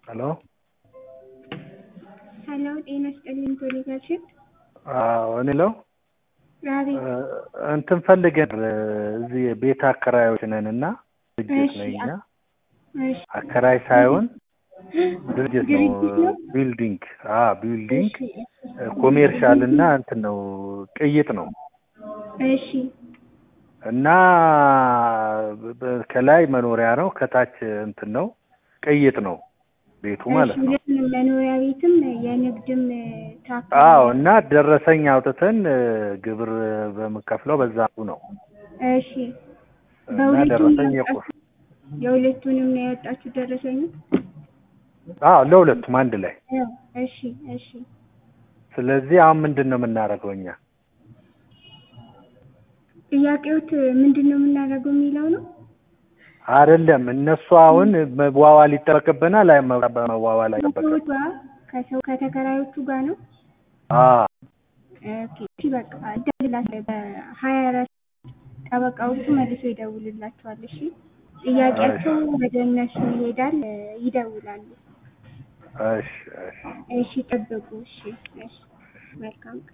ሄሎ ሄሎ ጤና ይስጥልኝ ቶሌጋችን አዎ እኔ ለው አቤት እንትን ፈልገን እዚህ ቤት አከራዮች ነን እና ድርጅት እሺ፣ ነው እኛ እሺ አከራይ ሳይሆን ድርጅት ነው ድርጅት ነው? ቢልዲንግ አ ቢልዲንግ እሺ ኮሜርሻል እና እንትን ነው ቅይጥ ነው እሺ እና በ- ከላይ መኖሪያ ነው ከታች እንትን ነው ቅይጥ ነው ቤቱ ማለት ነው ሁለቱንም መኖሪያ ቤትም የንግድም ታክሲ አዎ እና ደረሰኝ አውጥተን እ፣ ግብር በምከፍለው በዛ ነው እሺ እና በሁለቱም ደረሰኝ ያወጣችሁ- የቆ የሁለቱንም ነው ያወጣችሁ ደረሰኝ አዎ ለሁለቱም አንድ ላይ እሺ እሺ ስለዚህ አሁን ምንድን ነው የምናደርገው እኛ ጥያቄዎት ምንድን ነው የምናደርገው የሚለው ነው አይደለም እነሱ አሁን መዋዋል ይጠበቅብናል አይ መዋዋል አይጠበቅም ከሰዎቿ ከሰው ከተከራዮቹ ጋር ነው አዎ ኦኬ እሺ በቃ እደውልላቸዋለሁ በሀያ አራት ጠበቃዎቹ መልሶ ይደውልላቸዋል እሺ ጥያቄያቸው ወደ እነሱ ይሄዳል እ፣ ይደውላሉ እሺ እሺ እሺ ጠብቁ እሺ እሺ መልካም ቀን